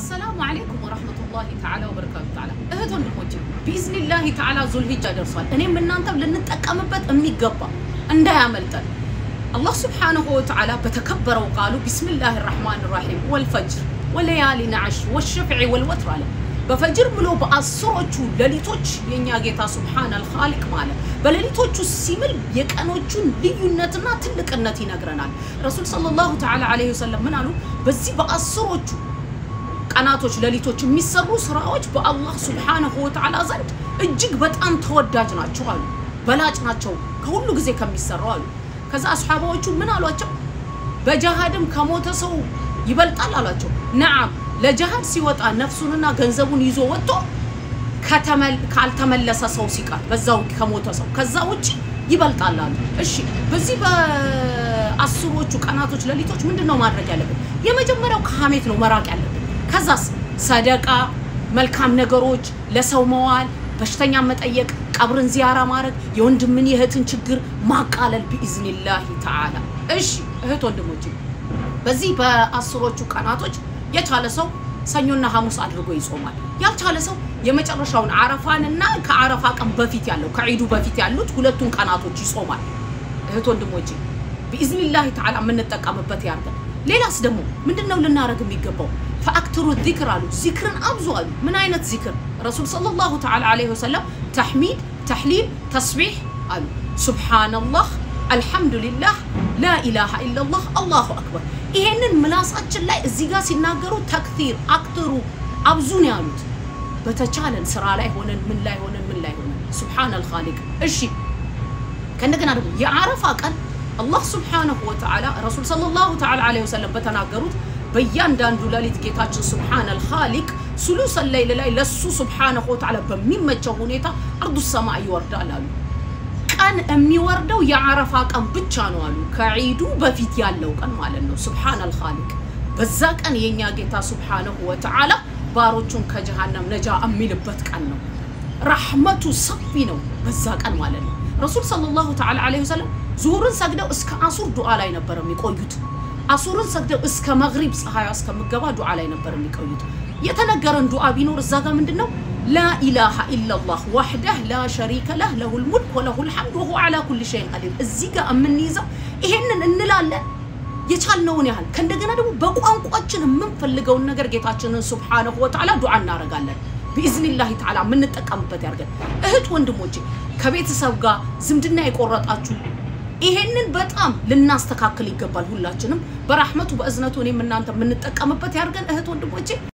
አሰላሙ አለይኩም ወረህመቱላሂ ተዓላ ወበረካቱ ተዓላ እህት ወንድሞቼ ቢኢዝኒላሂ ተዓላ ዙልሂጃ ደርሷል። እኔም እናንተም ልንጠቀምበት የሚገባ እንዳያመልጠን አላህ ስብሓነሁ ወተዓላ በተከበረው ቃሉ ቢስሚላሂ ራሕማን ራሒም ወልፈጅር ወለያሊን ዐሽር ወሸፍዒ ወልወትር አለ። በፈጅር ብሎ በአስሮቹ ሌሊቶች የእኛ ጌታ ሱብሓነል ኻሊቅ ማለት በሌሊቶቹ ሲምል የቀኖቹን ልዩነትና ትልቅነት ይነግረናል። ረሱል ሰለላሁ ተዓላ ዐለይሂ ወሰለም ምን አሉ? በዚህ በአስሮቹ ቀናቶች ሌሊቶች የሚሰሩ ስራዎች በአላህ ሱብሓነሁ ወተዓላ ዘንድ እጅግ በጣም ተወዳጅ ናቸው አሉ። በላጭ ናቸው ከሁሉ ጊዜ ከሚሰራው አሉ። ከዛ አስሓባዎቹ ምን አሏቸው? በጃሃድም ከሞተ ሰው ይበልጣል አሏቸው። ነዓም ለጃሃድ ሲወጣ ነፍሱንና ገንዘቡን ይዞ ወጥቶ ካልተመለሰ ሰው ሲቀር በዛው ከሞተ ሰው ከዛ ውጭ ይበልጣል አሉ። እሺ በዚህ በአስሮቹ ቀናቶች ሌሊቶች ምንድን ነው ማድረግ ያለብን? የመጀመሪያው ከሀሜት ነው መራቅ ያለብን። ከዛስ ሰደቃ፣ መልካም ነገሮች፣ ለሰው መዋል፣ በሽተኛ መጠየቅ፣ ቀብርን ዚያራ ማድረግ፣ የወንድምን የእህትን ችግር ማቃለል ቢኢዝኒላሂ ተዓላ። እሺ እህት ወንድሞች በዚህ በአስሮቹ ቀናቶች የቻለ ሰው ሰኞና ሐሙስ አድርጎ ይጾማል። ያልቻለ ሰው የመጨረሻውን አረፋንና ከአረፋ ቀን በፊት ያለው ከዒዱ በፊት ያሉት ሁለቱን ቀናቶች ይጾማል። እህት ወንድሞቼ ቢኢዝኒላሂ ተዓላ የምንጠቀምበት ያርገን። ሌላስ ደግሞ ምንድን ነው ልናደርግ የሚገባው? ፈአክትሩ ዚክር አሉ። ዚክርን አብዙ አሉ። ምን አይነት ዚክር? ረሱል ሰለላሁ ተዓላ ዐለይሂ ወሰለም ተሕሚድ፣ ተሕሊል፣ ተስቢሕ አሉ። ሱብሓነላህ፣ አልሐምዱሊላህ፣ ላኢላሃ ኢለላህ፣ አላሁ አክበር። ይሄንን ምላሳችን ላይ እዚህ ጋር ሲናገሩ ተክቲር አክትሩ አብዙ ነው ያሉት። በተቻለን ስራ ላይ ሆነን ምን ላይ ሆነን ምን ላይ ሆነን ሱብሓነል ኻሊቅ። እሺ ከእንደገና ደግሞ የአረፋ ቀን አላህ ሱብሓነሁ ወተዓላ ረሱል ሰለላሁ ተዓላ ዐለይሂ ወሰለም በተናገሩት በእያንዳንዱ ሌሊት ጌታችን ሱብሓነል ኻሊቅ ሱሉሰል ለይል ላይ ለሱ ሱብሓነሁ ወተዓላ በሚመቸው ሁኔታ አርዱ ሰማይ ይወርዳል አሉ። ቀን የሚወርደው የአረፋ ቀን ብቻ ነው አሉ። ከዒዱ በፊት ያለው ቀን ማለት ነው። ሱብሓነል ኻሊቅ በዛ ቀን የእኛ ጌታ ሱብሓነሁ ወተዓላ ባሮቹን ከጀሃነም ነጃ የሚልበት ቀን ነው። ረሕመቱ ሰፊ ነው በዛ ቀን ማለት ነው። ረሱል ሰለላሁ ተዓላ ዐለይሂ ወሰለም ዙሁርን ሰግደው እስከ አሱር ዱዓ ላይ ነበር የሚቆዩት። አሱርን ሰግደው እስከ መግሪብ ፀሐይ እስከምገባ ዱዓ ላይ ነበር የሚቆዩት። የተነገረን ዱዓ ቢኖር እዛ ጋር ምንድን ነው? ላኢላሃ ኢለላህ ዋሕደህ ላ ሸሪከ ለህ ለሁል ሙልክ ወለሁል ሐምድ ወሁወ ዐላ ኩሊ ሸይን ቀዲር። እዚህ ጋር የምንይዘው ይሄንን እንላለን የቻልነውን ያህል ከእንደገና ደግሞ በቋንቋችን የምንፈልገውን ነገር ጌታችንን ሱብሓነሁ ወተዓላ ዱዓ እናደርጋለን። ቢኢዝኒላሂ ተዓላ የምንጠቀምበት ያድርገን። እህት ወንድሞቼ፣ ከቤተሰብ ጋር ዝምድና የቆረጣችሁ ይሄንን በጣም ልናስተካክል ይገባል። ሁላችንም በራህመቱ በእዝነቱ እኔም እናንተ የምንጠቀምበት ያድርገን እህት ወንድሞቼ።